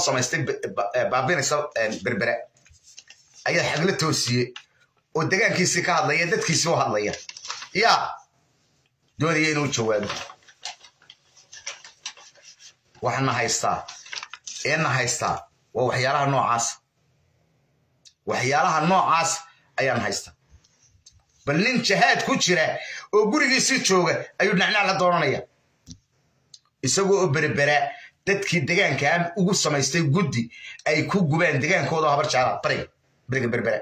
samaystay baabinaysa berbere ayaa xagla toosiye oo degaankiisii ka hadlaya dadkiisii u hadlaya yaa doonaya inuu jawaabo waxaana haystaa eena haystaa waa waxyaalaha noocaas waxyaalaha noocaas ayaan haystaa bal nin jahaad ku jira oo gurigiisii jooga ayuu dhinacnac la doonanaya isagoo oo berbera dadkii degaankaa ugu samaystay guddi ay ku gubaan degaankooda habar jaala bariga bariga berbera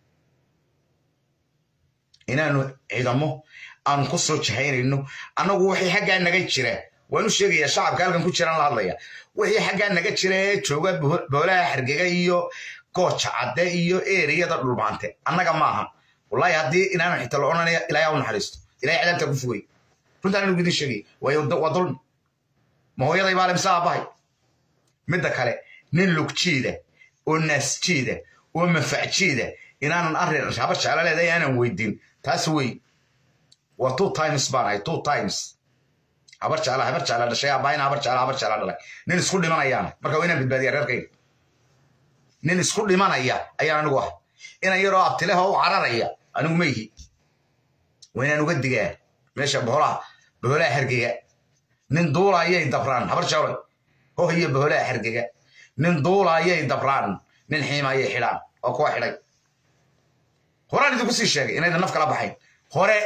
inaanu ciidamo aanu ku soo jahaynayno annagu wixii xaggaa naga jira waanu sheegayaa shacabka halkan ku jiraan la hadlaya wixii xaggaa naga jira ee jooga boolaha xargega iyo gooja cadde iyo eriyada dhulmaante annaga maaha wallahi haddii inaanu xita la odhanaya ilaahay u naxariisto ilahay cadaabta ku fogay runtaan anigu idin sheegay waayo waa dulmi ma hooyaday baa lemse aabbahay midda kale nin lugjiida oo naasjiida oo mafacjiida inaanan arrin habar jeclo leedahay aanan weydiin taas wey waa two times baan ahay two times habar jecla habar jecla dhashay aabbaayna habar jecla habar jecla dhalay nin isku dhimanayaana marka waa inaan badbaadiya reerkayga nin isku dhimanaya ayaan anigu ah inan yaroo abtileha u cararaya anigu ma ihi waa inaan uga digaa meesha boholaha boholaha hergega nin duula ayay dabraan habar jeclay hoh iyo boholaha hergega nin duula ayay dabraan nin xiima ayay xidhaan oo kuwa xidhay horaan idinku sii sheegay inaydan naf kala baxayn hore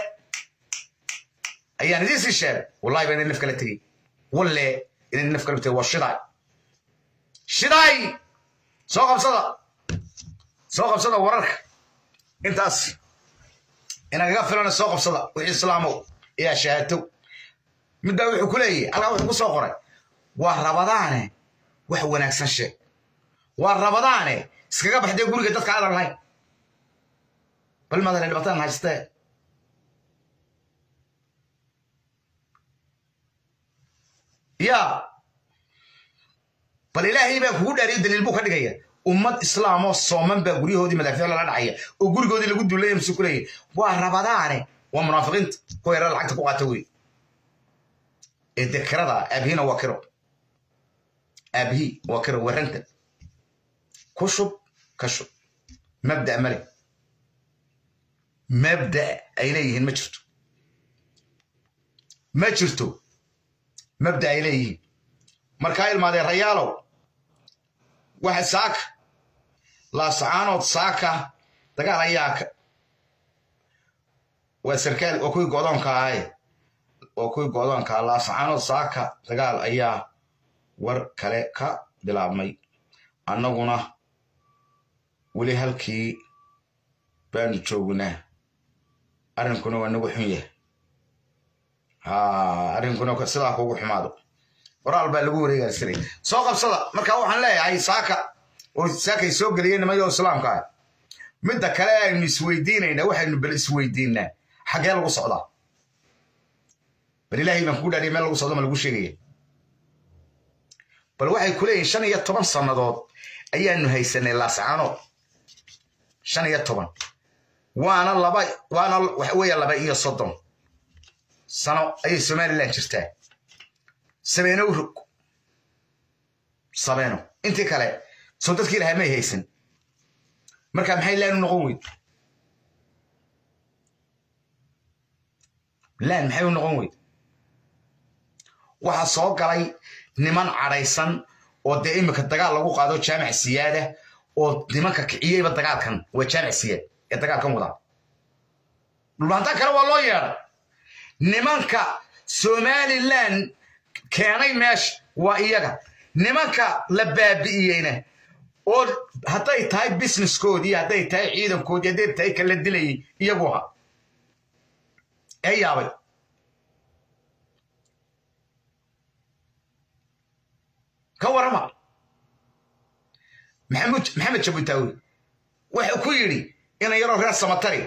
ayaan idiin sii sheegay wallahi ba inay naf kala tegey walle inay naf kala tegey waa shidaay shidaay soo qabsada soo qabsada wararka intaas inagaga filana soo qabsada wixii islaamow ayaa shahaatow midbaa wuxuu ku leeyahy halkaa wuxuu ku soo qoray waa rabadaane wax wanaagsan sheeg waa rabadaane iskaga baxdee guriga dadka aadan lahayn bal maadale dhibataan haystee yaa bal ilaahay baa kugu dhaariyo daliil buu ka dhigaya ummad islaamoo sooman baa guryahoodii madaafiic lala dhacaya oo gurigoodii lagu duulaya mase ku leeyahy waa rabadaane waa munaafiqiinta kuwa yara lacagta ku qaata wey ee dekirada aabihina waa kiro aabihi waa kiro warranta ku shub ka shub mabda male mabda ay leeyihiin ma jirto ma jirto mabda ay leeyihiin markaa ilmaadee rayaalow waxa saaka laasacaanood saaka dagaal ayaa waa sarkaal waa kuwii godoonka ahaye waa kuwii godoonka laasacaanood saaka dagaal ayaa war kale ka bilaabmay annaguna weli halkii baanu joognaa arrinkuna waa nagu xun yahay arrinkuna sidaa kugu xumaado qoraal baa lagu wareegaysanay soo qabsada marka waxaan leeyahay saaka oo saakay soo geliyeen nimayo islaamka ah midda kale aynu isweydiinayna waxaynu bal isweydiinaa xaggee lagu socdaa bal ilaahay baan kugu dhaariya meel lagu socdo ma lagu sheegaya bal waxay ku leeyihin shan iyo toban sannadood ayaanu haysanay laasacaanood shan iyo toban waana laba waana waxa weeye laba iyo soddon sano ayay somaliland jirtaa sabeeno u rog sabeeno intii kale soo dadkii lahaa may haysan marka maxay laan u noqon weyd laan maxay u noqon weyd waxaa soo galay niman cadhaysan oo dee iminka dagaal lagu qaado jaamac siyaada oo nimanka kiciyeyba dagaalkan waa jaamac siyaad ee dagaalkan wadaa dhulbaantaan kale waa loo yeedhay nimanka somaliland keenay meesha waa iyaga nimanka la baabi'iyeyna oo hadday tahay businesskoodii hadday tahay ciidankoodii hadday tahay kala dilayay iyagu aha ee yaabay ka warama maxamud maxamed jabutaawi wuxuu ku yidhi ina yaroo reer samatari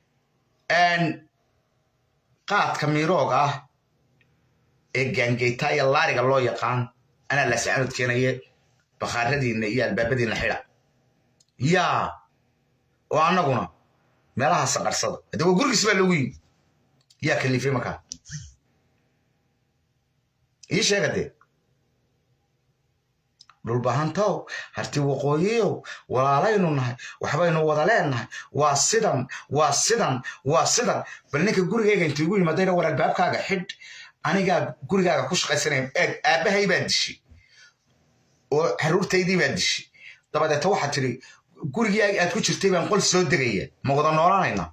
qaadka miirooga ah ee gaangeyta iyo laariga loo yaqaan anaa laasacanood keenaye bakhaaradiinna iyo albaabadiinna xidha yaa oo annaguna meelaha saqarsada hadde waa gurigiis baa loogu yimi yaa kaliifay markaa ii sheega dee dhulbahantow harti waqooyiyow walaalaynu nahay waxbaynu wada leenahay waa sidan waa sidan waa sidan bal ninka gurigayga intuu igu yimaadayna war albaabkaaga xidh anigaa gurigaaga ku shaqaysanaya eeg aabbahay baa dishay oo caruurtaydii baa dishay dabadeeta waxaad tidhi gurigii aad ku jirtay baan qol soo degaya ma wada noolanayna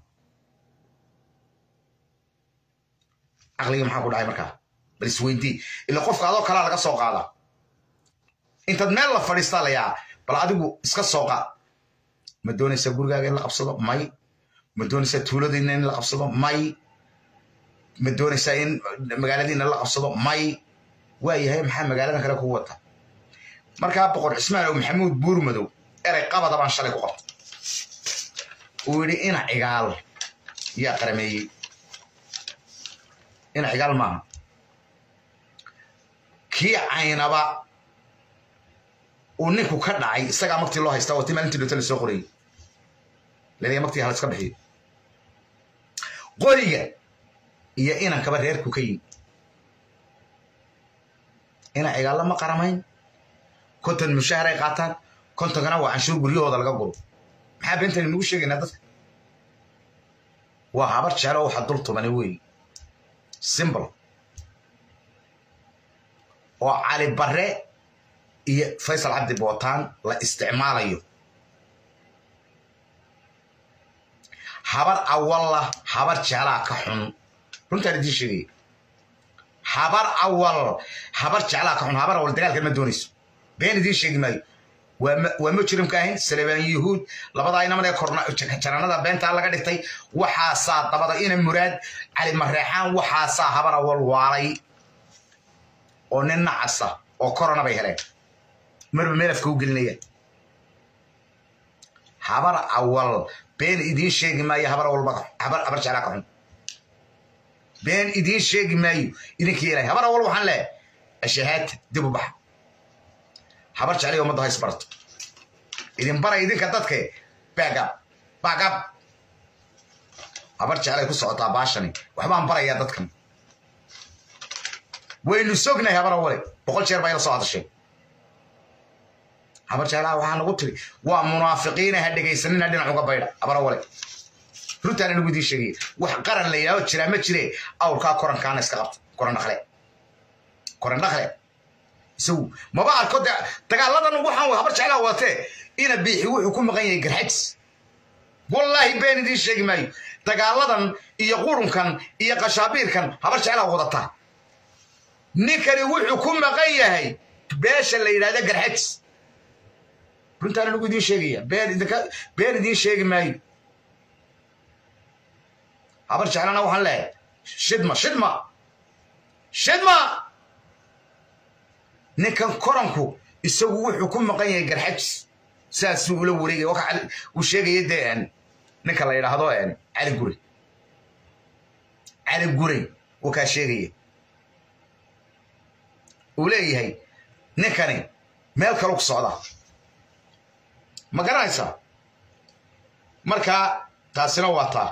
caqligii maxaa ku dhacay markaa bal isweydii ila qofka adoo kalaa laga soo qaadaa intaad meel la fadhiistaa layaa bal adigu iska soo qaad ma doonaysaa gurigaaga in la qabsado may ma doonaysaa tuuladiina in la qabsado may ma doonaysaa in magaaladiina la qabsado may waa yahay maxaa magaaladan kale kugu wata markaa boqor cismaan oo maxamuud buurmadow erey qabada baan shalay ku qabtay uu yidhi ina cigaal yaa qarameeyey ina cigaal maaha kii caynaba uu ninku ka dhacay isagaa maktii loo haystaa wati maalintii dhota la soo qorayay laleeya maktii hala iska bixiyo qoriga iyo inankaba reerku ka yimi ina cigaalla ma qaramayn konton mushaaharay qaataan kontonkana waa canshuur guryahooda laga guro maxaa beentani nagu sheegaynaa dadka waa habar jeclo waxa dul tumani weeye simbol oo cali barre iyo faysal cabdi bootaan la isticmaalayo habar awalla habar jeclaa ka xun runtaan idiin sheegaya habar awal habar jeclaa ka xun habar awal dagaalkan ma doonayso been idiin sheegi maayo waa mujrimka ahayn salebaan yuhuud labadaa inaman ee jaranada beentaa laga dhigtay waxaasaa dabada ina muraad cali mareexaan waxaasaa habar awal waalay oo nin nacasa oo korona bay heleen marba meelafka u gelinayaan habar awal been idiin sheegi maayo habar awal habar jeclaa ka xun been idiin sheegi maayo idinka yeelay habar awal waxaan leehay ashahaata dib u baxa habar jeclay ummadda hays barato idin bara idinka dadke baagab baagab habar jeclay ku socotaa baashani waxbaan barayaa dadkan waynu sognahay habar awale boqol jeer baa ila soo hadashay habar jeclaa waxaa nagu tiri waa munaafiqiina ha dhegaysanina dhinac uga baydha habar awale runtaana nagu idiin sheegaya wax qaran la yidhahdo jiraa ma jire awrkaa korankaana iska qabta koran dhakle koran dhakle isagu maba arko dagaaladan waxaan habar jeclaa wadatee ina biixi wuxuu ku maqan yahay garxajis wallaahi been idiin sheegi maayo dagaaladan iyo qurunkan iyo qashaabiirkan habar jeclaa wadataa ninkani wuxuu ku maqan yahay beesha la yidhahda garxajis runtaana nagu idiin sheegaya been idiin sheegi maayo habar jeclana waxaan leehay shidma shidma shidma ninkan koranku isagu wuxuu ku maqan yahay garxajis saasuu ula wareegay uu sheegaya dee ninka la yidhaahdo cali gure cali gure uu kaa sheegaya uu leeyahay ninkani meel kalu ku socdaa ma garanaysaa marka taasina waa taa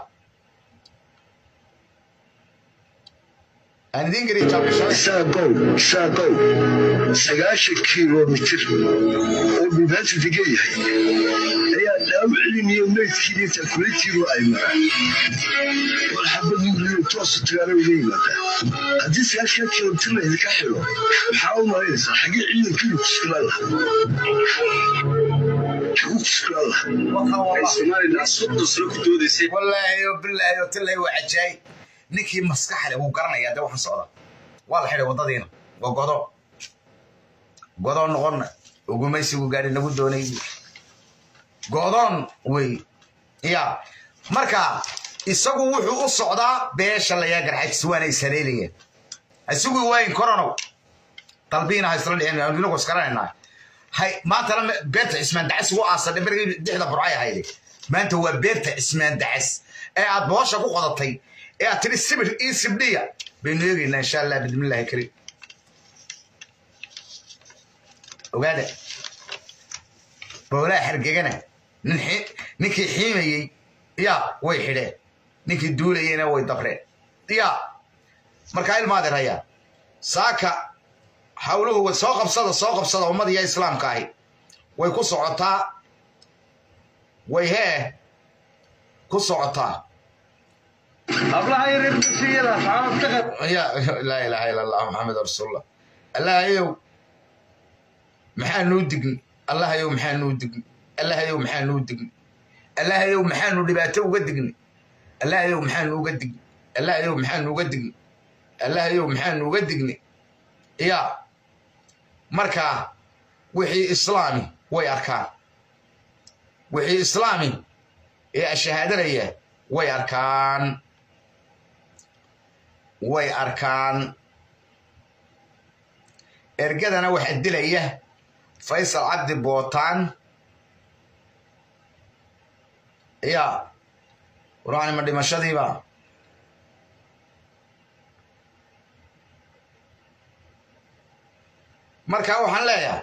aan idiin geliya saaqow saaqow sagaashan kilomitir oo dhulbaantu degan yahay ayaa dhaawiciniyo meydkiina takulaytiiru ay maraan war xabadii riyo toosu tagaana uga yimaada haddii sagaashan kilomitir la idinka xilo maxaa u malaynaysaa xaggee ciidankiinu kuskulaan laha wallaahi bilaahi tilay waa cajaay ninkii maskaxle wuu garanayaa dee waxaan socda waa la xidhay waddadiina waa godo godoo noqonna ugumaysigu gaadhi nagu doonay godoon wey ya marka isagu wuxuu u socdaa beesha layaa garxajis waana ishaleelayeen isugu waayin koronow dalbiina ha isla dhicin inagu isgaranaynaa hay maantana beerta cismaan dacas ugu aasadhay markii dixda burcay ahayde maanta waa beerta cismaan dacas ee aad boosha ku qodatay ee aad tiri sibir ii sibdhiya baynu eegaynaa insha allah bismillahi kariim ogaada boolaha xergegana ninkii xiimayey ya way xidheen ninkii duulayeyna way dabreen ya markaa ilmaadir hayaa saaka hawluhu way soo qabsada soo qabsada ummadiya islaamka ahi way ku socotaa way hee ku socotaa hablaha yaryar dugsiyada saxaabad ka qab ya laa ilaaha ila allah maxamed rasuulullah allahayow maxaanuu digni allahayow maxaanuu digni allahayow maxaanuu digni allahayow maxaanu dhibaato uga digni allahayow maxaanu uga digni allahayow maxaanu uga digni allahayow maxaanu uga digni ya marka wixii islaami way arkaan wixii islaami ee ashahaadanaya way arkaan way arkaan ergadana waxaa dilaya faysal cabdi bootaan ya warwaanima dhimashadiiba markaa waxaan leeyahay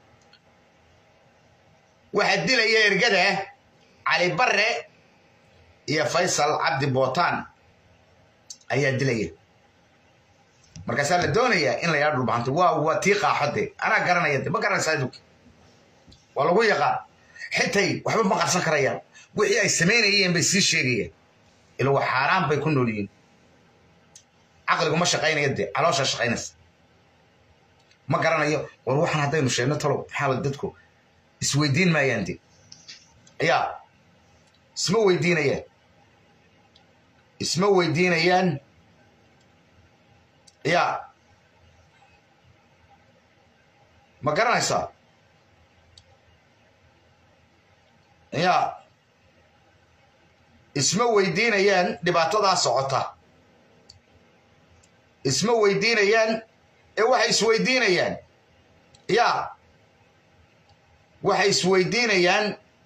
waxaa dilaya ergada cali barre iyo faysal cabdi bootaan ayaa dilaya markaasaa la doonayaa in la yaa dhulbahanto waa waa tii qaaxode anaa garanaya de ma garanaysaa adug waa lagu yaqaan xitay waxba ma qarsan karayaan wixii ay samaynayeen bay sii sheegayaan ila waa xaaraan bay ku nool yihiin caqligu ma shaqaynaya dee calooshaa shaqaynaysa ma garanayo war waxaan haddaynu sheegno talow maxaa dadku isweydiin maayaan de yaa isma weydiinayaan isma weydiinayaan ya ma garanaysaa ya isma weydiinayaan dhibaatadaa socota isma weydiinayaan ee waxay isweydiinayaan ya waxay isweydiinayaan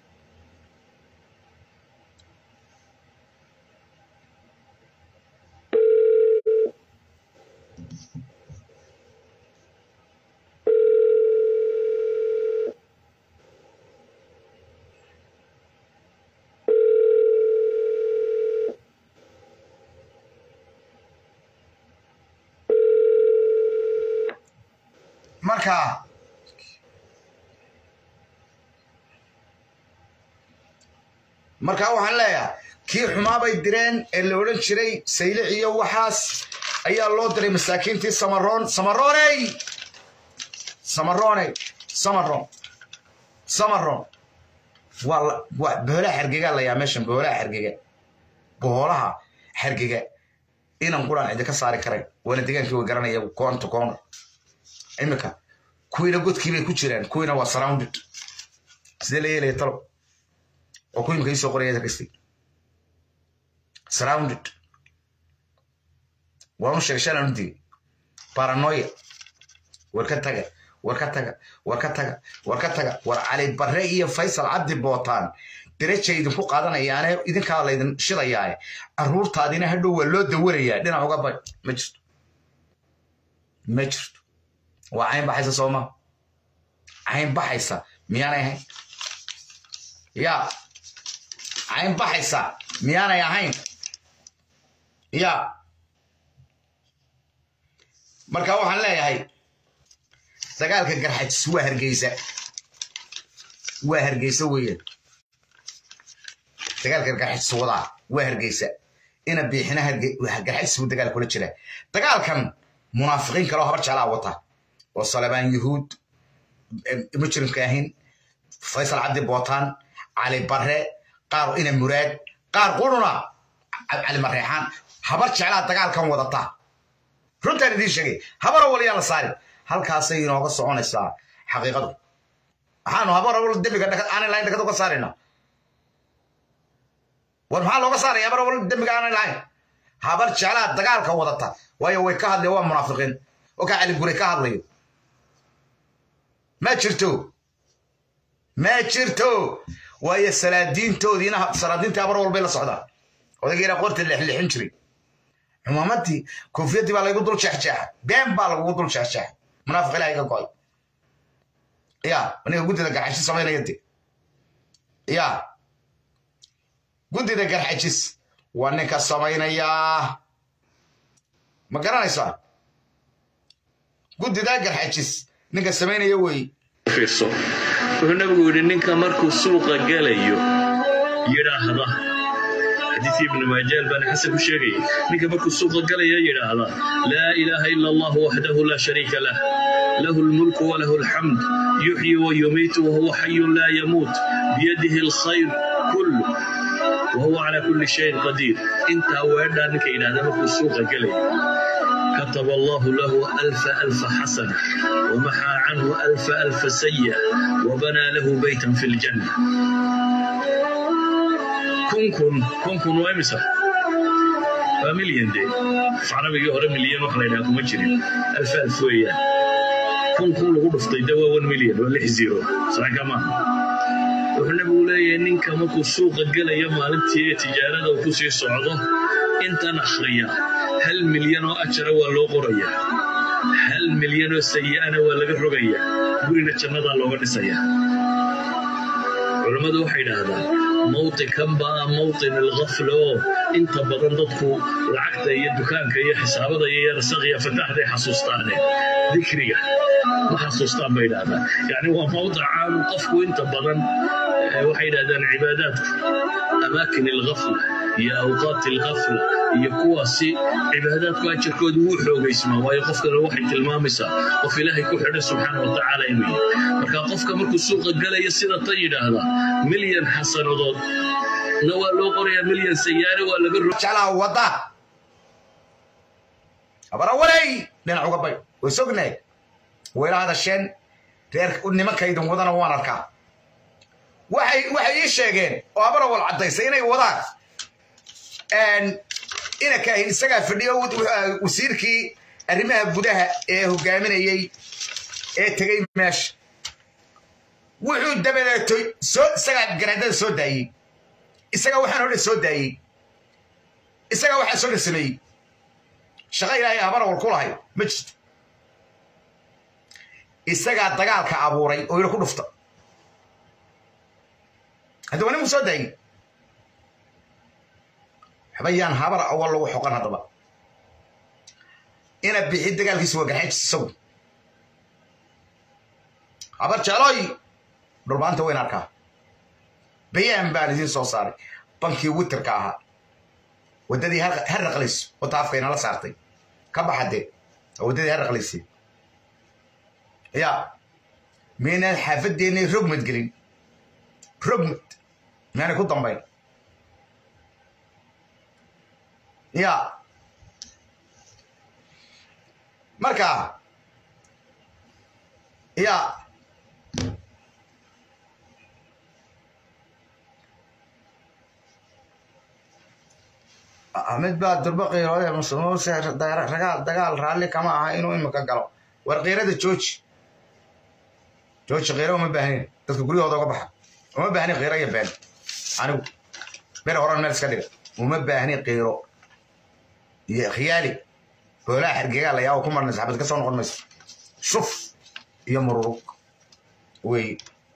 marka markaa waxaan leeyahay kii xumaa bay direen ee la odhan jiray saylic iyo waxaas ayaa loo diray masaakiintii samaroon samarooney samarooney samaroon samaroon waa waa boholaha xergegaa layaa meeshan boholaha xergega boholaha xergega inan quraan cidi ka saari karayn waana degaankii way garanaya koonta koona imika kuwiina godkii bay ku jiraan kuwiina waa surrounded sidee la yeelaya talo oo ku imika iisoo qoraya kasti surrounded waanu sheegay shalan u digay paranoia war ka taga war ka taga war ka taga war ka taga war cali barre iyo faysal cabdi bootaan derajay idinku qaadanayaane idinkaa laydin shidayaaye carruurtaadina hadhow waa loo dawarayaa dhinac uga bay ma jirto ma jirto waa cayn baxaysa sooma cayn baxaysa miyaanay ahayn ya cayn baxaysa miyaanay ahayn ya marka waxaan leeyahay dagaalka garxajis waa hargeysa waa hargeysa weeyaan dagaalka garxajis wadaa waa hargeysa ina biixina garxajis buu dagaal kula jiraa dagaalkan munaafiqiin kaloo habar jeclaa wata oo salabaan yuhuud mujrimka ahayn faysal cabdi bootaan cali barre qaar ina muraad qaar quruna cali mareexaan habar jeclaa dagaalkan wadata runtaan idiin sheegay habara waliyaa la saari halkaasay inooga soconaysaa xaqiiqadu maxaanu habara wal dembiga aanay lahayn dhakad uga saarayna war maxaa looga saaraya habara wal dembiga aanay lahayn habar jeclaa dagaalka wadata waayo way ka hadlaya waa munaafiqiin oo kaa cali guray ka hadlayo ma jirto ma jirto waayo salaadiintoodiina salaadiintii habar walbay la socdaan odaygeena qorta lexlexin jiray cumaamadii koofiyadii baa laygu dul jeexjeexa been baa lagugu dul jeexjeexa munaafiq ilaha iga go'ay ya ninka guddida garxajis samaynaya de ya guddida garxajis waa ninka samaynaya ma garanaysaa guddidaa garxajis ninka samaynaya weeye fiirso wuxuu nabigu yidhi ninka markuu suuqa gelayo yidhaahda xadiidkii ibnu maajaal baana xasan ku sheegaya ninka markuu suuqa galaya yidhaahda laa ilaaha ila allahu waxdahu laa shariika lah lahu lmulku walahu alxamd yuxyi wayumiitu wahuwa xayun laa yamuut biyadihi alkhayr kullu wahuwa calaa kulli shayin qadiir intaa weedhaa ninka yidhahda markuu suuqa gelaya كتب الله له ألف ألف حسنة ومحى عنه ألف ألف سيئة وبنى له بيتا في الجنة كن كن كن كن وامسة فمليون دي في عربي هورا مليون وحنا إلى مجرين ألف ألف ويا كن كن غرف دوا 1 مليون ولا زيرو صح كمان wuxuu nabigu leeyahay ninka markuu suuqa gelaya maalintii ee tijaarada uu kusii socdo intan akhriya hal milyan oo ajara waa loo qorayaa hal milyan oo sayi'ana waa laga rogayaa gurina jannadaa looga dhisayaa culammadu waxay idhaahdaan mawtinkan baa mawtin alkhafla oo inta badan dadku lacagta iyo dukaanka iyo xisaabada iyo yarsaqiya fataaxday xasuustaane dikriga ma xasuustaan bay idhahdaan yacni waa mawdic caanu qofku inta badan waxay idhahdaan cibaadaadku amaakin alkhafla iyo awqaati alkhafla iyo kuwaasi cibaadaadku ajarkoodu wuu xoogaysmaa waayo qofkana waxay tilmaamaysaa qof ilaahay ku xidhay subxaana wa tacaala inuu yahay marka qofka markuu suuqa galaya sida tan yidhaahda milyan xasanadood na waa loo qorayaa milyan sayaare waa laga ro jeclaha wadda abarawaley dhinac uga bay way sognahay wayla hadasheen reer nimankaydan wadana waan arkaa waxay waxay ii sheegeen oo abarawal caddaysay inay wadaan ina kaahin isagaa fadhiyo wasiirkii arrimaha gudaha ee hogaaminayey ee tegey meesha wuxuu dabadeetoy soo isagaa garaadada soo daayey isagaa waxaan hodhan soo daayey isagaa waxaan soo dhan sameeyey shaqo ilaahay habarawal ku lahay ma jirto isagaa dagaalka abuuray oo ila ku dhufta hadda waa nimu soo daayey waxbayaan habar awal lagu xoqan haddaba ina bixi dagaalkiisa waa garxajis isagu habar jeclooy dhulbaanta wayn arkaa bayaan baan idiin soo saaray bankii witerka ahaa waddadii har raqlayso oo taafkayna la saartay ka baxadee waddadii har raqlaysay ya miynaan xaafadeennay rogmad gelin rogmad miyaanay ku dambayn ya marka ya mid baa durba qiirooday muuse dagaal raalli kama aha inuu imika galo war qiirada jooji jooji qiiro uma baahnin dadka guryahooda uga baxa uma baahnin qiiro iyo been anigu bere horan meel iska dhiga uma baahnin qiiro iyo khiyaali boolaha xergegaa la yaa ku marnaysa xabad ka soo noqon mayso shuf iyo mururug wey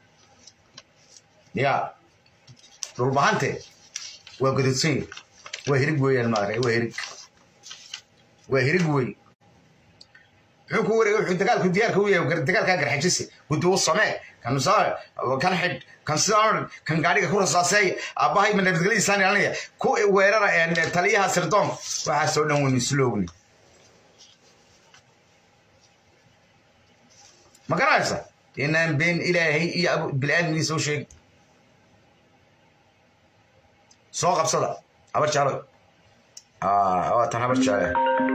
ya dhulbahante waa gododsan yahi waa hirig weeyaan maarag waa hirig waa hirig wey muxuu ku wareegay wuxuu dagaalku diyaarka u yahay dagaalkaa garxajise guddi u samee kan kan xidh kan sidaan kan gaadhiga ku rasaaseeya aabbahay ma nabadgelyadiisaan ilaalinaya ku weerara taliyaha sirdoon waxaasoo dhan waynu isla ogni ma garanaysa inaan been ilaahay iyo bil'aadmigiisa u sheegi soo qabsada habar jaalo waa tan habar jaale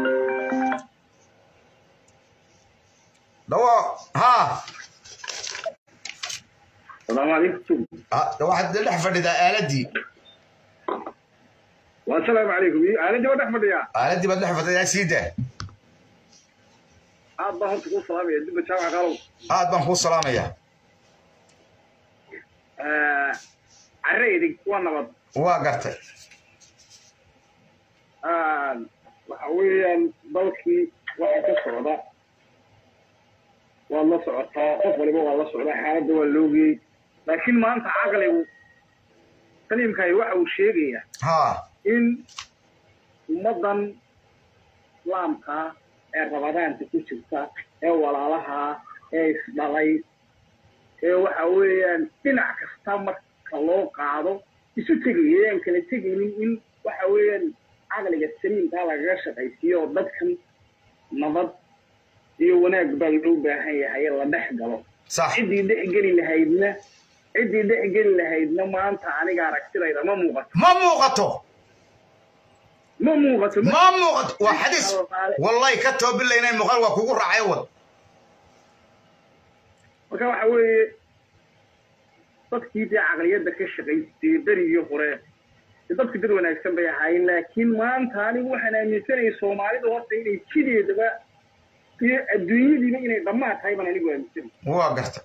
dawo ha السلام عليكم waxaad dhex fadhidaa aaladii والسلام عليكم انا جواد احمد يا aaladii baad dhex fadhidaa sii daa عاد ظهرت تقول سلام يا دب جامع قالوا aad baan kuu salaamayaa آه عريدك وانا بط waa gartay آه وحويا ضلكي وحا كسعودا والله سعودا قف وليبا والله سعودا حالة واللوغي لكن ما انت عقلي كلمة كاي وحا وشيغيا ha in ummaddan islaamka ee rabadaanta ku jirta ee walaalaha ee isdhalay ee waxa weeyaan dhinac kasta marka loo qaado isu tegaya aan kala tegaynin in waxa weeyaan caqliga saliimkaa lagaga shaqaysiiyo oo dadkan nabad iyo wanaag baa loo baahan yahay la dhex galo sax ciddii dhex geli lahaydna ciddii dhex geli lahaydna maanta aniga aragtidayda ma muuqato ma muuqato ma muuqato ma muuqato waa xadiis wallahi ka toobilaynay muuqaal waa kugu raacay wad marka waxa weeye dadkii dee caqliyadda ka shaqaystay berigii hore dee dadku dad wanaagsan bay ahaayeen laakiin maanta anigu waxaan aaminsanayay soomaalida horta inay jideedaba iyo adduunyadiiba inay dhammaan tahay baan anigu aaminsanay waa garta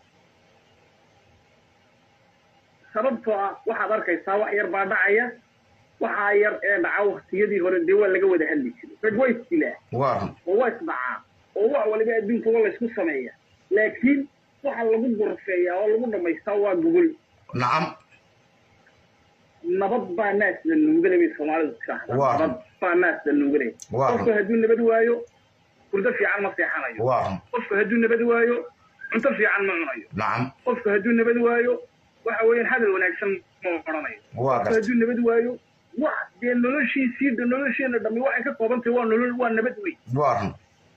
sababtoo ah waxaad arkaysaa wax yar baa dhacaya waxaa yar ee dhaca waktiyadii hore dee waa laga wada hadli jiray rag waa isdilaa waa run oo waa isdhacaa oo wax waliba adduunka waa laysku sameeya laakiin waxa lagu gorfeeyaa oo lagu dhammaystaa waa gogol nacam nabad baa naas la nuugale bay soomaalidu tiraahdaa Waa. nabad baa naas la nuugale Waa. qofku hadduu nabad waayo hurdo fiican ma seexanayo waa run qofku hadduu nabad waayo cunto fiican ma cunayo nacam qofku hadduu nabad waayo waxa weeyaan hadal wanaagsan ma odhanayo waa qofku garta hadduu nabad waayo wax dee noloshiisii dha nolosheena dhammi waxay ka kooban tahay waa nolol waa nabad wey waa run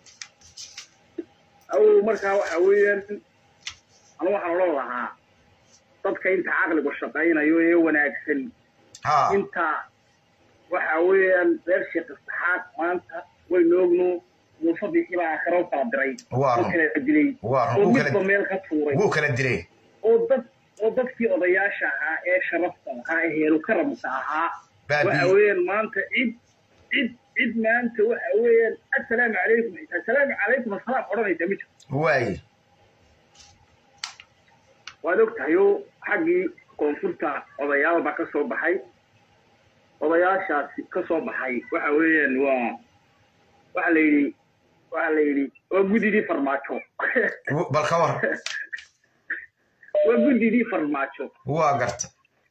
aw markaa waxa weeyaan anu waxaan odhan lahaa dadka inta caqligu shaqaynayo ee wanaagsan ha inta waxa weeyaan reer sheekh saxaad maanta waynu ogno muuse bixi baa aakhira u kala diray Waa oo run. kala dilay Waa run. oo Wuu kala- midba meel ka tuuray wuu kala dilay oo dad oo dadkii odayaasha ahaa ee sharafta ahaa ee heeru karamka ahaa Baabi'iyey. waxa weeyaan maanta cid cid cid maanta waxa weeyaan assalaamu calaykum assalaamu calaykum assalaam odhanaysa ma jirto waaye waad og tahay oo xaggii koonfurta odayaal baa ka soo baxay odayaashaasi ka soo baxay waxa weeyaan waa waxa la yidhi waxa la yidhi waa gudidii farmaajo bal ka war waa gudidii farmaajo waa garta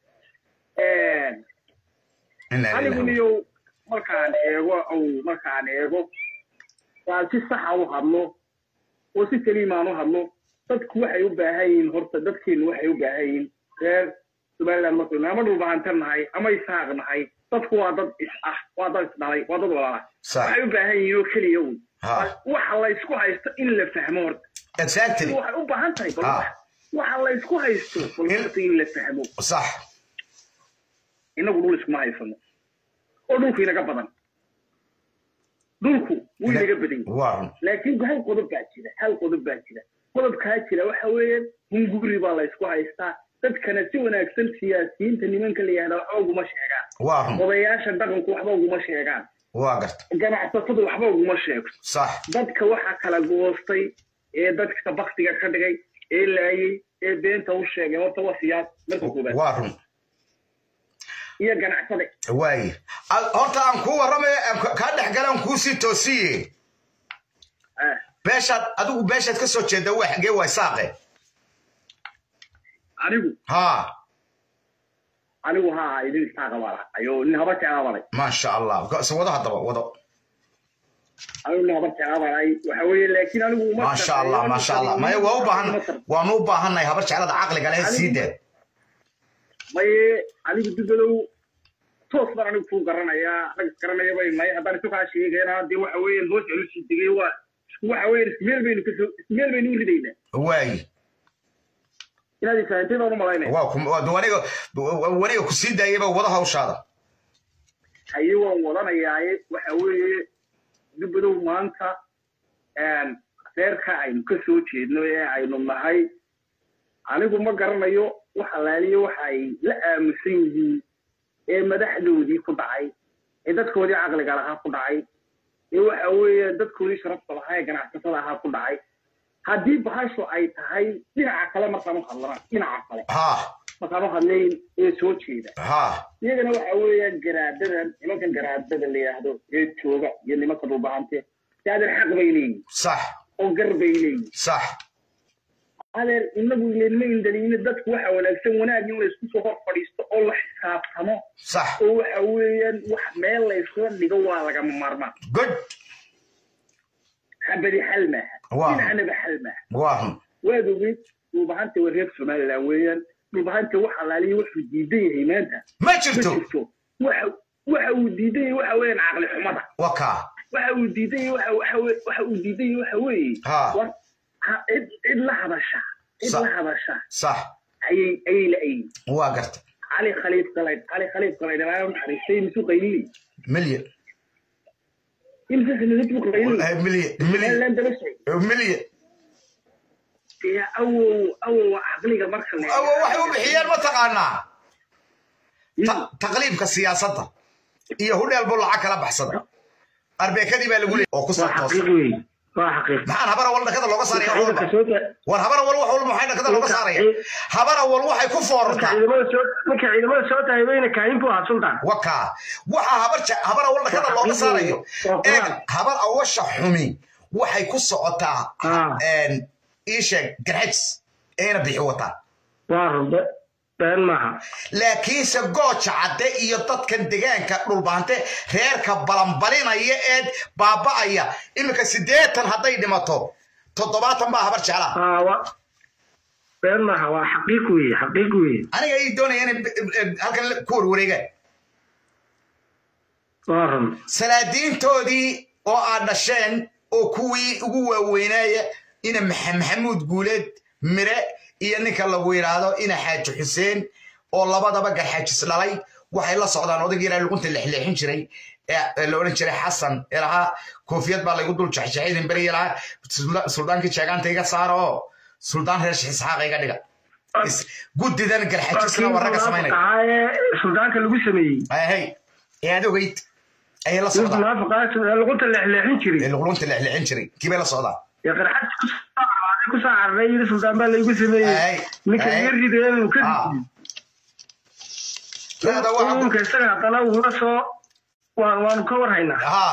Inna anigu lillahi. niyow markaan eego ow markaan eego waa si saxa u hadlo oo si saliimaan u hadlo dadku waxay u baahan yihiin horta dadkeenu waxay u baahan yihiin reer somaliland markaynu ama dhulbahantan nahay ama isaaq nahay dadku waa dad is ah waa dad isdhalay waa dad walaala Sax. waxay u baahan yihiin oo keliya un Ha. waxa la isku haysto in la fahmo horta exactly waxay u baahan tahay bal Ha. wax- waxa la isku haysto bal In- horta in la fahmo sax inagu dhul iskuma haysano oo dhulku inaga badan dhulku wuu inaga badan yahay waa run laakiin hal qodob baa jira hal qodob baa jira qodobkaa jira waxa weeyaan hunguri baa la isku haystaa dadkana si wanaagsan siyaasiyiinta nimanka la yihahda waxba uguma sheegaan waa run odayaasha dhaqanku waxba uguma sheegaan waa garta ganacsatadu waxba uguma sheegto sax dadka waxaa kala goostay ee dadka baktiga ka dhigay ee laayay ee beenta u sheegay horta waa siyaas marka koobaad waa run iyo ganacsade waaye Al- horta aan kuu warramay aan ka- kaa dhex gala aan kuu sii toosiye ah beeshaad adigu beeshaad ka soo jeeda waa xagee waa saaqe anigu ha anigu haa idin istaaqa baa lahay ayo nin haba jeclaa balay maasha allah Go- wado haddaba wado anigu nin haba jeclaa balay waxa weeye laakiin anigu uma maasha allah maasha allah maya waa u baahan waanu u baahannahay habar jeclada caqliga leh sii dee maye anigu dubadow toos baan anigu kuu garanayaa rag isgaranaya bay nahay haddaan isu kaa sheegayna dee waxa weeyaan hoos aan usii degay waa isku waxa weeyaan ismeel baynu kasoo ismeel baynu u ridaynaa waaye inaad ifahantay baan u malaynaya waa ku- waa- waniga waniga ku sii daayayba wada hawshaada haye waan wadanayaaye waxa weeye dubadow maanta reerka aynu ka soo jeedno ee aynu nahay anigu ma garanayo wax alaaliyo waxa ay la aamusan yihiin ee madaxdoodii ku dhacay ee dadkoodii caqliga lahaa ku dhacay ee waxa weeye dadkoodii sharafta lahaa ee ganacsatada ahaa ku dhacay haddii bahashu ay tahay dhinaca kale markaan u hadlana dhinaca kale ha markaan u hadlayn ee soo jeeda ha iyagana waxa weeyaan garaadadan nimankan garaadada la yidhaahdo ee jooga iyo nimanka dhulbahante de adeer xaq bay leeyihin sax oo gar bay leeyihin sax adeer inagu ilenma indaliina dadku waxa wanaagsan wanaag in laysku soo hor fadhiisto oo la xisaabtamo sax oo waxa weeyaan wax meel layskula dhigo waa lagama maarmaan good xabadi xal maaha Waa. dhinacnaba xal maaha waa hun waad ogeyd dhulbahanta waa reer somaliland weeyaan dhulbahanta wax alaaliya wuxuu diidan yahay maanta ma ma jirto jirto waxa waxa uu diidan yahay waxa weeyaan caqli xumada waa kaa waxa uu diidan yahay waxa waxa we- waxa uu diidan yahay waxa weeye Ha. war ha- cid cid la hadasha cid Sa- la hadasha sax ayay ayay la ayin waa garta cali khaliif galayd cali khaliif galayd ilaa naxariistay misu qaylili milyan imsa sanadad buu qaylili Eh, milyan milyan lan daba socay milyan dee awow awow caqliga marka la awo waxay u bixiyeen ma taqaanaa Ta- taqliibka siyaasadda iyo hudheel buu lacag kala baxsada arbeekadii baa lagu leeyay oo ku waa sartoos xaqiiq wey waa xaqiiq maxaan habar awal dhakada looga saaraya wax ciidanka walba soo taa war habar awal wax walba maxay dhakada looga saaraya habar awal waxay ku marka foorartaa ciidamada soo marka ciidamada soo taagayna kaahin buu ahaa sultan wakaa waxaa habar ja- habar awal dhakada looga saarayo Waa eeg quraan. habar awasha xumi waxay ku socotaa Ah. een, ii sheeg garxajis eena bixi wataa waa runbe been maaha laakiinse gooja cadde iyo dadkan degaanka dhulbaante reerka balanbalinaya ee baaba'aya iminka siddeetan hadday dhimato toddobaatan baa habar jeclaa aa wa been maaha waa xaqiiq weye xaqiiq weye aniga ii doonaya inay eh, halkan ku warwareegaan waa run salaadiintoodii oo aad dhasheen oo kuwii ugu waaweynaaya ina Maxa- maxamuud guuleed mire iyo ninka lagu yidhaahdo ina xaaji xuseen oo labadaba garxaajis dhalay waxay la socdaan odayga yaraa luqunta lexleexin jiray ee ee la odhan jiray xasan ee lahaa koofiyad baa laygu dul jexjexaydin beri lahaa sulda- suldaankii jeegaanta iga saara oo suldaan reer isxaaqa iga dhiga Is- guddidan garxaajisna waa ragga samaynaya ahaaye suldaanka lagu sameeyey hey ee aad ogeyd ayay la nin socdaan munaafiqaa luqunta leexleexin jiray ee luqunta lexleexin jiray kii bay la socdaan ee qarxad ku soo cararay yidhi suldaan baa laygu sameeyey Ay, ninka ay. iga rideen uu ka Ah. ridiyey Leeda waxa ku- ninka isaga haddana uula soo waan waanu ka warhaynaa Ah,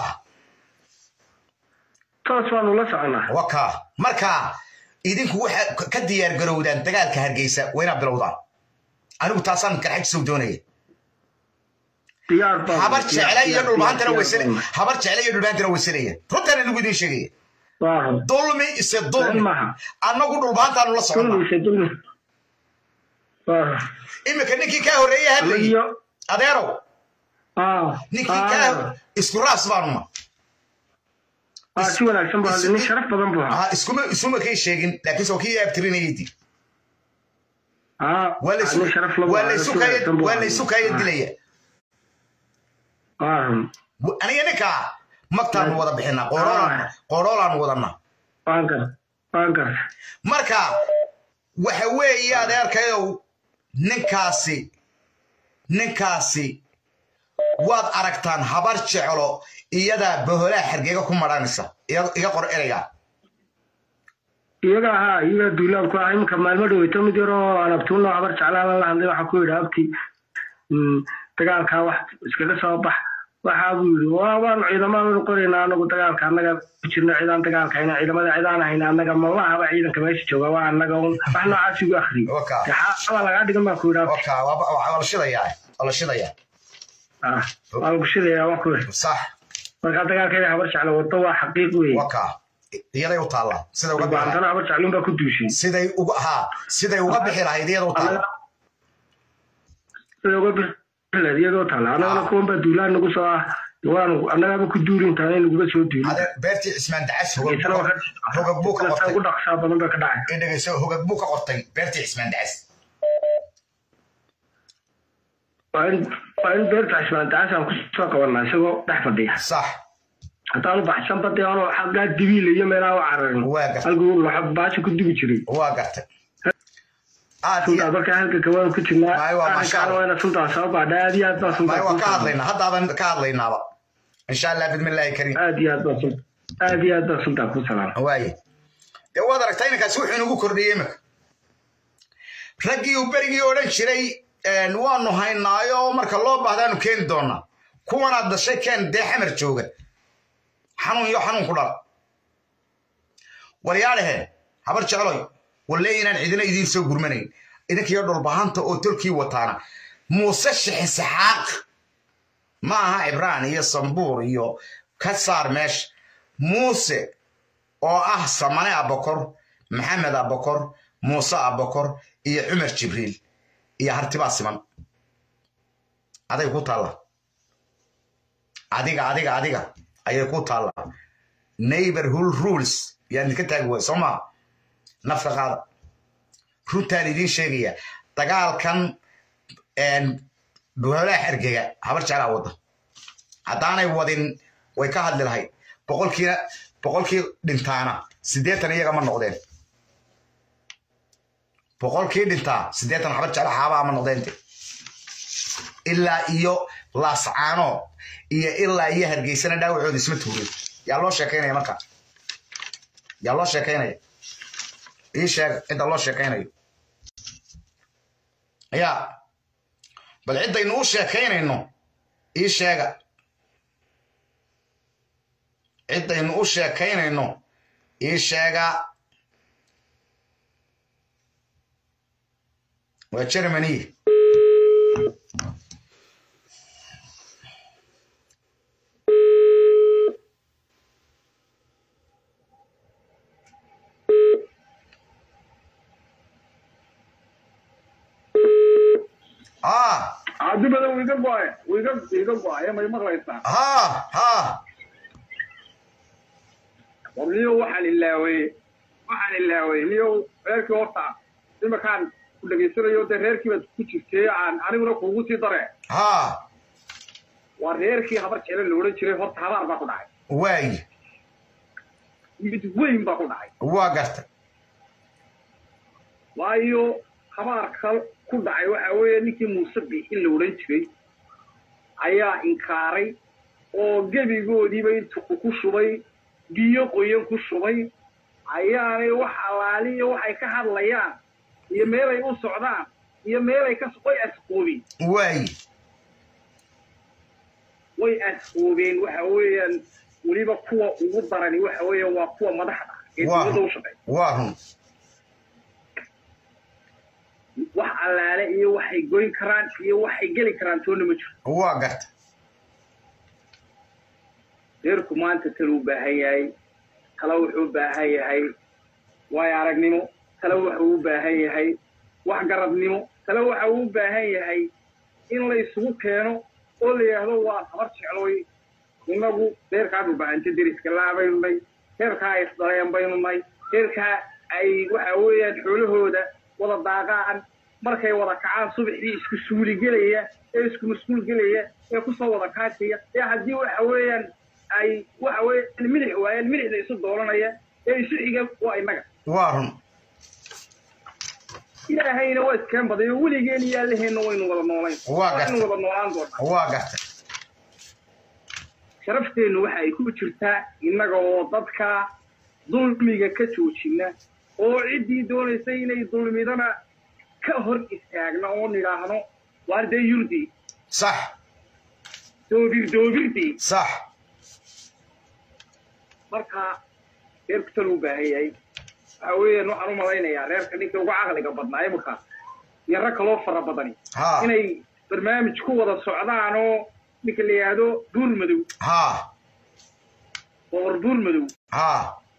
toos waanu la soconaa waka marka idinku waxa ka- ka diyaar garowdaan dagaalka hargeysa waa inaad bilowdaan anigu taasaan garxajisow doonaya diyaar baa habar jecla iyo dhulbaantana waysale habar jecla iyo dhulbaantana waysalaya runtaan anigu idiin sheegaya waa run dulmi ise dulmi Been maaha. annagu dhulbaantaanu la soconnaa dulmise dulmi waa run iminka ninkii kaa horreeyey hadlayay iyo adeerow ah ninkii ah, kaa isku raas baanuma ah si wanaagsan buu hadlay nin sharaf badan buu ahaa Ah, iskuma isuma kay sheegin laakiinse waa kii abtirinayadi ah waa laysu- nin sharaf laba waa ahaa, laysu si kaya- wanaagsan buu waa ahaa. laysu kaya dilaya waa run aniga ninkaa magtaanu wada bixinaa qooroolaan qooroolaanu wadanaa waan gar waan gar marka waxa weeye adeerkayow ninkaasi ninkaasi waad aragtaan habar jeclo iyadaa boholaa xergeega ku madhanaysa iga iga qor ereyga iyaga ahaa iyaga duulaanku ah iminka maalmo dhaweyto mid yaroo aan abtuuno habar jeclaan la hadlay waxaa ku yidhi abti mm, dagaalkaa wax iskaga soo bax waxaa buu yidhi waa waanu ciidamaanu qoraynaa anagu dagaalka annaga ku jirno cidaan dagaalka hayna ciidamada cidaan hayna annaga mabahaba ciidanka meesha jooga waa annaga un wax noocaas igu akhriyey Waka. xaaba lagaa dhigan baa ku yidhi abti oka waa waa la shidayaa waa la shidayaa ah waa lagu shidayaa waa ku yidhi sax markaa dagaalka ina habar jeclo wado waa xaqiiq weeye waka iyaday u taallaa siday uga bixi baantana habar jecluun baa ku duushay siday uga haa siday uga bixi lahayd iyada u taallaa sida uga bixileed iyadoo taala annagana kuwan baa duulaan nagu soo ah waanu annagaba ku duuli intaanay naguga soo duuli adeer beertii cismaan dacas hogag Geesana buu waa ka- hogag buu ka ka- qortay ugu dhaqsaa badan baa ka dhacay ee dhegeyso hogag buu ka qortay beertii cismaan dacas waa in waa in beerta cismaan dacaasaan kusoo qabanaa isagoo dhex fadhiya sax haddaanu baxsan bade ano xaggaa dibiil iyo meelaha u cararin Waa gartay. halkuu waxa baasha ku dugi jiray waa gartay aad suntaa iyo markaa halka kawaanu ku jirnaa Maay, waa masha arrinkaana Allah. waa ina suntaa soo baadha aad iyo aad baa suntaa maay waa kuu ka saaran. hadlaynaa haddaaban ka hadlaynaaba insha allah bidmillaahi kariim aad iyo aad baa sunta aad iyo aad baa suntaa ku salaama waaye dee waad aragtaa iminkaasi wuxuu inagu kordhiyey iminka raggii uu berigii odhan jiray een, waanu haynaayo marka loo baahdaanu keeni doonaa kuwanaad dashay keen dee xamar jooga xanuun iyo xanuun ku dhala waryaadhahe habar jecloy walle inaan cidina idiin soo gurmanayn idinkiyo dhulbahanta oo tolkii wataana muuse shixisixaaq ma aha cibraan iyo sambuur iyo ka saar meesha muuse oo ah samane abakor maxamed abakor muuse abakor iyo cumar jibriil iyo hartibaa siman aday ku taalla adiga adiga adiga ayay ku taalla neighborhood rules yaa idinka taagi waay soo maa nafka qaada runtaan idiin sheegaya dagaalkan boolaha xergega habar jeclaa wadda haddaanay wadin way ka hadli lahayd boqolkiina boqolkii dhintaana siddeetan iyaga ma noqdeen boqolkii dhintaa siddeetan habar jecla xaabaa ma noqdeente ilaa iyo laascaano iyo ilaa iyo hargeysana dhaawacooda isma tuurin yaa loo sheekaynaya marka yaa loo sheekaynaya ii sheeg cidda loo sheekaynayo yaa bal ciddaynu u sheekaynayno ii sheega ciddaynu u sheekaynayno ii sheega waa germany ah cabdibada wiiga go-ay wiiga wiiga go-ay may maqlaysaa ha ha war niyo waxaan ilaaway waxaan ilaaway niyo reerkii horta imakaan ku dhegaysanayo dee reerkii baad ku jirtay aan aniguna kuugu sii dare ha waa reerkii habar jeclo la odhan jiray horta habaar baa ku dhacay waayi mid weyn baa ku dhacay waa garta waayo habaarka ku dhacay waxa weeye ninkii muuse biixin la odhan jiray ayaa inkaaray oo gebigoodiiba intuu ku shubay biyo qoyan ku shubay ayaanay wax allaaliyo waxay ka hadlayaan iyo meelay u socdaan iyo meelay ka way asqoobeen waayi way asqoobeen waxa weeyaan weliba kuwa ugu darani waxa weeyaan waa kuwa madaxda ee waa dowladda u shaqeeya waa run wax allaale iyo waxay goyn karaan iyo waxay geli karaan toonna ma jiro waa garta reerku maanta tala u baahan yahay tala wuxuu u baahan yahay waayo aragnimo tala wuxuu u baahan yahay wax garabnimo tala waxa uu u baahan yahay in la isugu keeno oo la yidhaahdo waa habar jecloy innagu reerkaad u baahanta deriska laa baynu nay reerkaa ay isdaleen baynu nay reerkaa ay waxa weeyaan xoolahooda wada daaqaan markay wada kacaan subaxdii isku suuligelaya ee isku masquul gelaya ee kusoo wada kaajaya ee haddii waxa weeyaan ay waxa weeyaan midix waayaan midixda isu doolanaya ee isu xiga waa innaga waa run ilaahayna waa iskeen baday oo weligeen iyo allaheenna waynu wada noolayn Waa gartay. waynu wada noolaan doonaa waa garta sharafteennu waxa ay ku jirtaa innaga oo dadka dulmiga ka joojina oo ciddii doonaysay inay dulmidana ka hor istaagna oo nidhaahno waar dee yurdi sax doobir doobirdii sax marka reerku tal u baahan yahay waxa weeyaan waxaan u malaynayaa reerka ninka ugu caqliga badnaa imika iyo rag kaloo fara badani ha inay barnaamij ku wada socdaan oo ninka la yidhaahdo buur madow ha boqor buur madow ha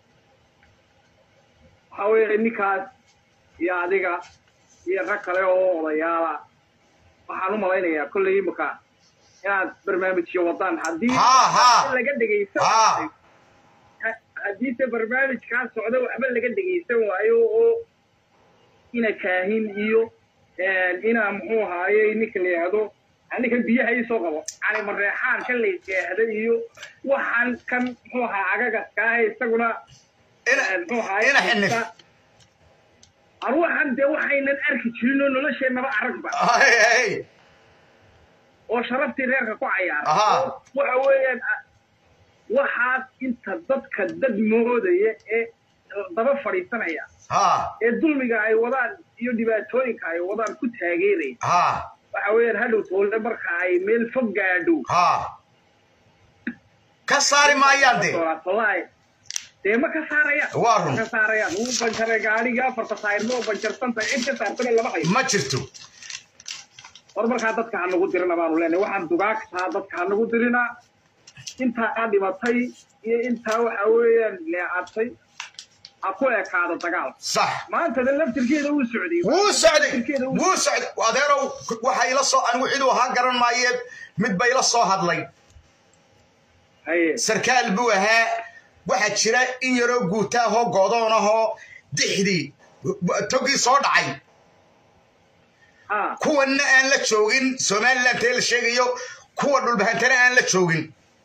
waxa weeye ninkaas iyo adiga iyo rag kale oo odayaala waxaan u malaynayaa kolley imika inaad barnaamijyo wadaan haddii Ha, ha. laga dhegaysan Ha. waayo ha- haddiise barnaamijkaa socda waxba laga dhegaysan waayo oo ina kaahin iyo ina muxuu ahaaye ninka la yidhaahdo ninkan biyaha ii soo qabo cali mareexaan kan la yidhaahda iyo waxaan kan muxuu ahaa agagaskaa isaguna ina muxuu ahaaye ina xinif arwaxan dee waxaynan arki jirin oo nolosheennaba aragba hay hay oo sharaftii reerka ku cayaara Aha. oo waxa weeyaan ah, waxaas inta dadka dad moodaya ee daba fadhiisanaya ha ee dulmiga ay wadaan iyo dhibaatooyinka ay wadaan ku taageeraya ha waxa weeyaan hadhow toole marka ay meel fog gaadho ha ka saari maayaan de wallaahi dee ma ka saarayaan Waa Ma run. ka saarayaan wuu banjaray gaadhigii afarta saayirma oo banjarsanta cid ka saartana lama hayo ma jirto war markaa dadka ha nagu dirina baanu leenahay waxaan dugaagtaa dadka ha nagu dirinaa intaa dhimatay iyo intaa waxa weeyaan leecatay ha ku ekaado dagaal sax maantada laftirkeeda wuu socday wuu socday Laftirkeeda wuu- wuu socday adeerow waxa ila soo anigu ciduu ahaa garan maaye mid ba ila soo hadlay haye sarkaal buu ahaa waxaa jira in yaroo guuta ahoo godoon ahoo dixdii togii soo dhacay ha kuwanna aan la joogin somaliland ee la sheegayo kuwa dhulbahantana aan la joogin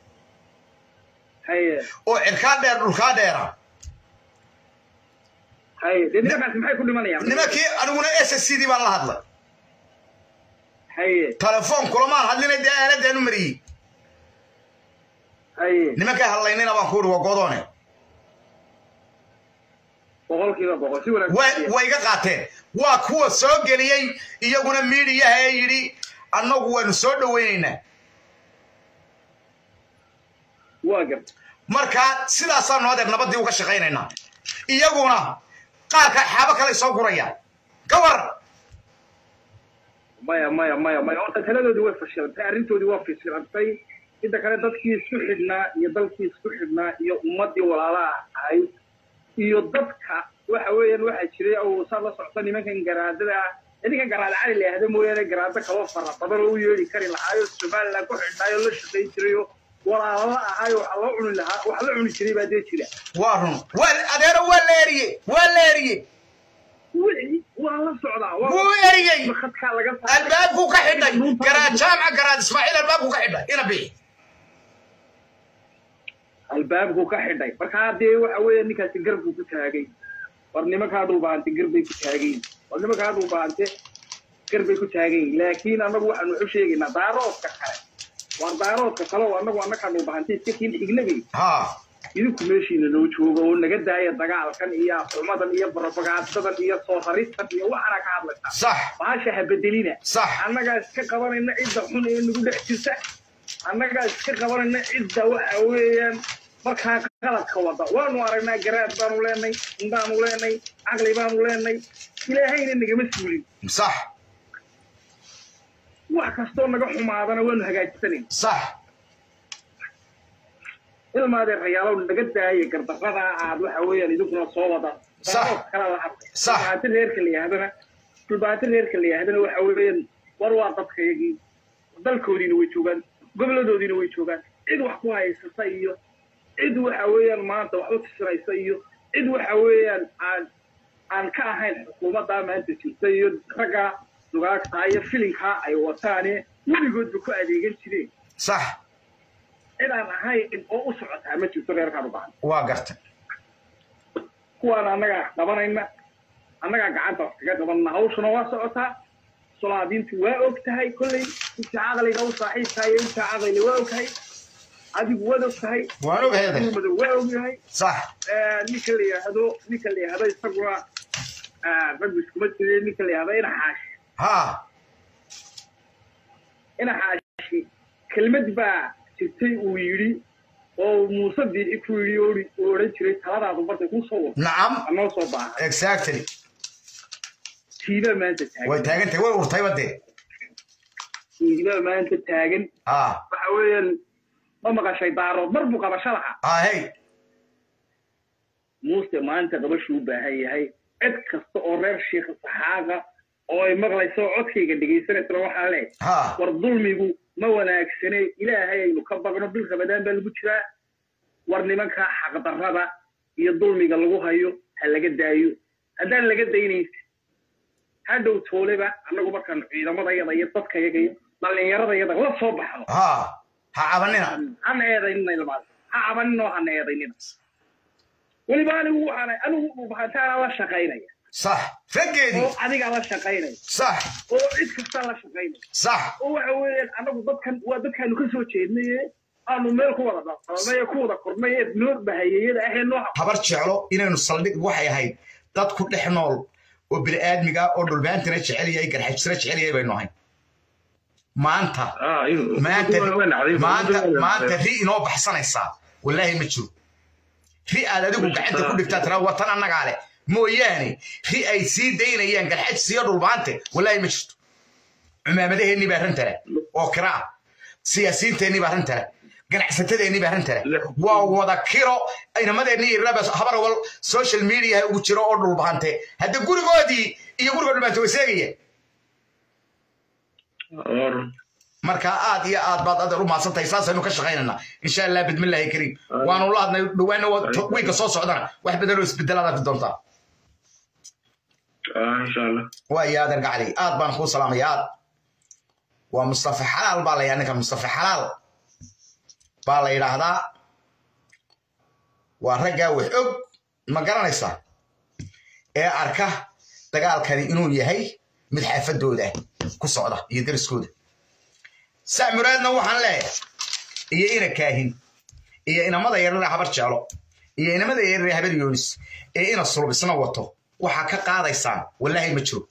haye oo cirkaa dheer dhulkaa dheera haye dee nimankaasi maxay ku dhimanayaan nimankii aniguna s s c dii baan la hadlay haye telefoon kulamaan hadlinay dee aaladaan u mariyey haye nimankay hadlaynina baan ku ihi waa godoone boqolkiiba boqol si way wanaagsan way iga qaateen waa kuwa soo geliyey iyaguna miidiyaha ee yidhi annagu waanu soo dhowaynaynaa waa gar markaa sidaasaanu adeer nabaddii uga shaqaynaynaa iyaguna qaarka xaabo kale soo gurayaan ka waran maya maya maya maya horta taladoodii way fashilantay arrintoodii waa fashilantay inta kale dadkii isku xidhnaa iyo dalkii isku xidhnaa iyo ummaddii walaalaha ahayd iyo dadka waxa weeyaan waxaa jiray oo saa la socta nimankan garaadada ah idinkan garaada cali la yahda mooyaane garaado kaloo fara badan oo u yeedhi kari lahaayo somaliland ku xidhnaayo la shaqayn jirayoo walaalala ahaayo waxa loo cuni lahaa wax la cuni jiray baa dee jira waa run waa adeero waa la eriye waa la eriye wixii waa la socdaa waa wuu eriyey khadkaa laga saaray albaabkuu ka xidhay garaad jaamca garaad ismaaciil albaabkuu ka xidhay ina bixi albaabku ka xidhay markaa dee waxa weeye ninkaasi garbuu ku taagay war nimankaa dhulbaante garbay ku taagayin war nimankaa dhulbaante garbay ku taagayin laakiin annagu waxaanu waxu sheegaynaa daaroodka kale war daaroodka kale oo annagu annagaa dhulbaante iska kiin xignagay ha idinku meeshiina noo jooga oo naga daaya dagaalkan iyo xumadan iyo barabagaadadan iyo soo raristan iyo waxaana ka hadlaysaa sax baasha ha bedelina sax annagaa iska qabanayna cidda xun ee nagu dhex jirta annagaa iska qabanayna cidda waxa weeyaan markaa qaladka wada waanu aragnaa garaad baanu leenay indaanu leenay caqli baanu leenay ilaahayna nagama suulin sax wax kastoo naga xumaadana waanu hagaajisanayn sax ilmaadee rayaalow naga daaya gardarradaa aad waxa weeyaan idinkuna soo wada Sax. daarood kala la hadlay Sax. dhulbaante reerka la yaahdana dhulbaante reerka la yaahdana waxa weeyaan war waa dadkayagii dalkoodiina way joogaan goboladoodiina way joogaan cid wax ku haysata iyo cid waxa weeyaan maanta wax u tisinaysa iyo cid waxa weeyaan aan aan ka ahayn xukuumaddaa maanta jirta iyo ragga dugaagtaa iyo filinkaa ay wataane weligoodba ku adeegan jireen sax cid aan ahayn oo u socotaa ma jirto reerkaan u baahan waa gartay kuwaan annagaa qabanayna annagaa gacanta wax kaga qabanna hawshuna waa socotaa solaadiintu waa og tahay kolley inta caqliga u saaxiibkaa iyo inta caqliga waa og tahay adigu waad og tahay waan og heeday madow waa og yahay sax ninka la yidhaahdo ninka la yidhaahdo isaguna raggu iskuma jire ninka la yidhahdo ina xaashi ha ina xaashi kelmad baa jirtay uu yidhi oo muuse biixi ku yidhi oo oo odhan jiray taladaadu markay kuu soo wado nacam anoo soo baaha exactly tiibaa maanta way taagan taagan tahay way urtayba dee tiibaa maanta taagan ha waxa weeyaan ma maqashay daarood mar buu qabasho lahaa ha hey muuse maanta qabashuu u baahan yahay cid kasta oo reer shiikha saxaaqa oo ay maqlayso oo codkayga dhegaysanaysana waxaa leeyahay ha war dulmigu ma wanaagsane ilaahay aynu ka baqno bil ramadaan baa lagu jiraa war nimankaa xaqdarrada iyo dulmiga lagu hayo ha laga daayo haddaan laga daynaysa hadhow tooleba annagu markaanu ciidamadayada iyo dadkayaga iyo dhallinyaradayada la soo baxno ha ha cabanina hana eedaynina ilmaada ha cabaninoo hana eedaynina weliba anigu waxaan anigu dhubahantaana la shaqaynaya sax raggeedii oo adigaa la shaqaynaya sax oo cid kastaa la shaqaynaya sax oo waxa weeyaan anagu dadkan waa dadkaanu ka soo jeednaye aanu meel ku wada dhaqanay ee ku wada kornay ee noo bahayeyada ahee noo habar jeclo inaynu saldhig waxay ahayd dad ku dhex nool oo bini'aadmiga oo dhulbaantana jecel yahay garxajisna jecel yahay baynu ahayn maanta maanta maanta maanta ri inoo baxsanaysaa wallaahi ma jiro ri aad adigu gacanta ku dhigtaa tira watan annagaa leh mooyaane ri ay sii daynayaan garxajis iyo dhulbaante wallaahi ma jirto cumaamadaheennii baa rantale oo kiraa siyaasiyiinteennii baa rantale ganacsatadeenii baa rintale waa wada kiro inamadeenii iraba habar wal social media ugu jiro oo dhulbahante hadda gurigoodii iyo guriga dhulbahante way seegaya marka aad iyo aad baad adeer u mahadsantahay saasaynu ka shaqaynaynaa insha allah bidmillaahi kariim waanu la hadnay dhawaana wiilka soo socdana wax badan oo isbedelaad arki doontaa waayo adeer gacli aad baan kuu salaamaya aad waa mustafa xalaal baa la yidhaha ninka mustafa xalaal baa la yidhaahdaa waa raggaa wax og ma garanaysaa ee arka dagaalkani inuu yahay mid xaafadooda ku socda iyo dariskooda saa muraadna waxaan leeyahay iyo ina kaahin iyo inamada yarare habar jeelo iyo inamada yarare habar yoonis ee ina sulbisna wato waxaa ka qaadaysaan wallaahi ma jiro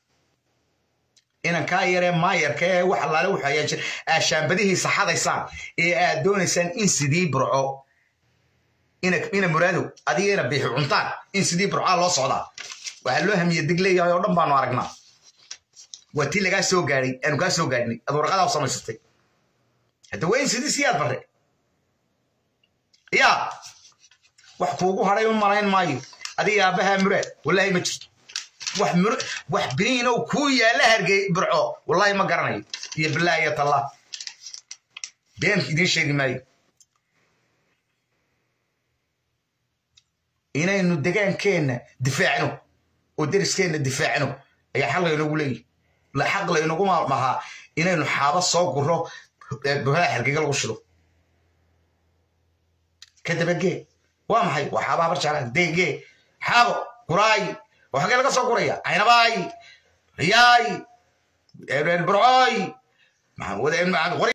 inan kaa yaree maayarka ee wax allaale wuxuu ayaan jir aashaambadihiisa xadaysaan ee aad doonaysaan in sidii burco ina muraadow adiga ina biixi cuntaan in sidii burcaa loo socdaa waxaa loo hamiye dig leeyahay oo dhan baanu aragnaa waa tii lagaa soo gaadhay aanu kaa soo gaadhnay ad warqadaa u samaysatay hadda waa in sidii siyaad barre yaa wax kuugu hadhay u malayn maayo adiga aabbahaa muraad wallaahi ma jirto wax mur wax biniinow kuu yaalla hargey burco wallaahi ma garanayo iyo bilaahi iyo tallah been idiin sheegi maayo inaynu degaankeenna difaacno oo deriskeenna difaacno ayaa xaq laynagu leeyihi la xaq laynagu mahaa inaynu xaabo soo guro boholaha hargeyga lagu shido kadaba gee waa maxay waa xaaba habar jeclaa dee gee xaabo guraay oo xagee laga soo guraya caynabaay riyaay burcooy